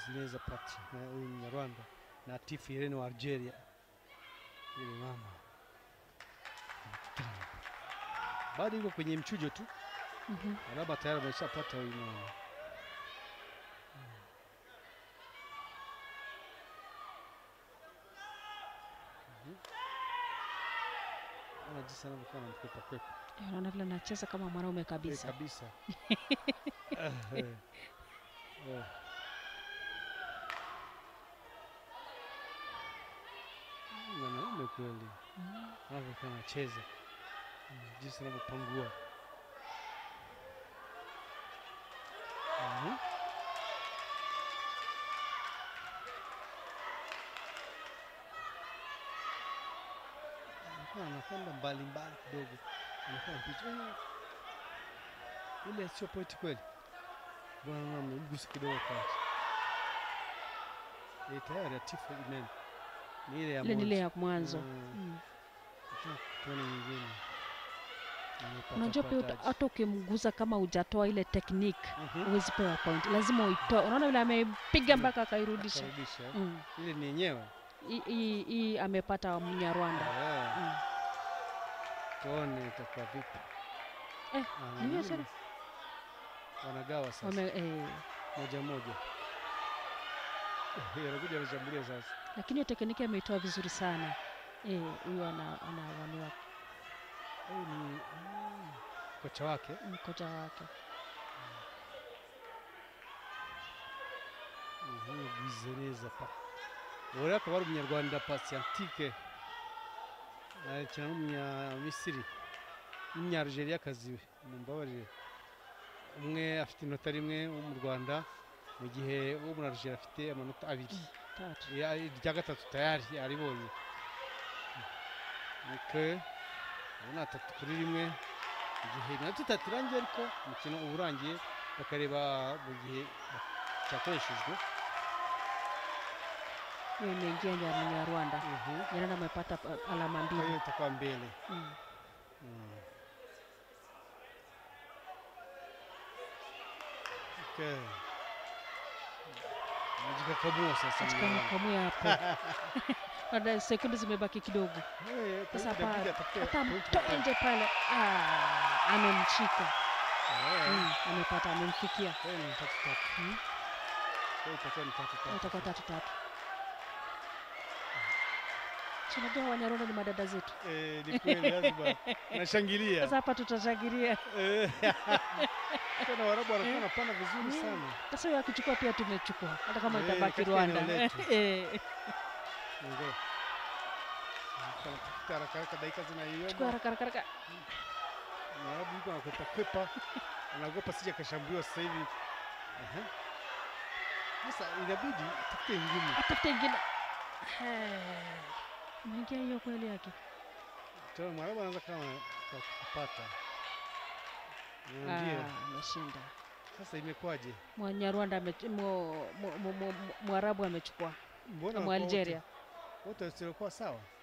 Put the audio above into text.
zinaweza pati na huyu Mnyarwanda na Tifu Irene wa Algeria. Yule mama bado yuko kwenye mchujo tu, Mhm. alama tayari ameshapata huyu mama. Mhm. Ona jinsi anavyokuwa anamkwepa kwepa Eh, Unaona vile anacheza kama mwanaume Eh, kabisa. kabisa. Ah, eh. Eh. Mwanaume kweli Mm. anavyokuwa anacheza Mm, jinsi anavyopangua Mhm. Anakuwa anakwenda mbali mbali kidogo, anakuwa mpicha Eh, ile sio pointi kweli. Bwana amemgusa kidogo kati. Eh, tayari Atifu Imen ni ile ya Ile ni ile mwanzo. ya mwanzo. Mm. Mm. Nataka tuone nyingine. Amepata Unajua pia uta- pataji. hata ukimguza kama hujatoa ile technique Mhm. huwezi pewa point, lazima uitoe. Unaona vile amepiga mpaka akairudisha. Akarudisha, eh. Mm. Ile ni yenyewe. Hii- Hii hii amepata Mnyarwanda. Eh, Mm. Tuone itakuwa vipi. Eh, Ah, ni hiyo nini? tena. Wanagawa sasa Wame, eh, moja moja. Eh, Anakuja anashambulia sasa. lakini hiyo tekniki ameitoa vizuri sana. Eh, huyo ana anawaniwa Huyu ni mm, kocha wake. mkocha wake. Mhm, Bwizereza pa. Uriya akaba ari umunyarwanda Patientike akina n'umunyamisiri n'umunyarigeriyakazi mumbabarire umwe afite inota rimwe wo mu Rwanda mu gihe uwo muri Algeria afite amanota abiri Tatu. Ya- irya gatatu tayari aribonye nike ubu ni atatu kuri rimwe mu gihe iminota itatu irangiye ariko umukino uba urangiye bakareba mu gihe cyakoreshejwe Hiyo imeingia ya Mnyarwanda. Mhm. Nyarwanda amepata uh, alama Kwa hiyo mbili. itakuwa mbele Mm. Mm. Okay. Najikakamua sasa Katika Mnyarwanda. mkamwe hapo. Baada ya sekunde zimebaki kidogo. Eh, Sasa point inabidi hapa atafute hata point mtoe point. nje pale. Ah, amemshika. Eh, Mm, amepata amemfikia. kwa hiyo ni tatu tatu. Mm. Kwa hiyo itakuwa ni tatu tatu. Itakuwa tatu tatu. Si Unajua Wanyarwanda ni madada zetu. Eh, ni kweli lazima nashangilia. Sasa hapa tutashangilia. Eh, Tena Waarabu wanakuwa wanapanda vizuri Mm. sana. Sasa huyo akichukua pia tumechukua, hata kama Eh, itabaki katika Rwanda. eneo letu. Eh, Ndio. Tafuta haraka haraka dakika Chukua zinaiomba. haraka haraka haraka. Mwarabu yuko anakwepa kwepa. Anaogopa sija kashambuliwa sasa hivi. Aha. Sasa inabidi tafute ngumu. Atafute ingine. Eh, Imeingia hiyo kweli yake. Tena Mwarabu anaanza kama kwa kupata. Ah, Ndio. ameshinda. Sasa imekwaje? Mwanyarwanda ame- mu- mu- mu- mu- Mwarabu amechukua Mbona na wanakuwa wote- Mwalgeria. wote wasiokuwa sawa?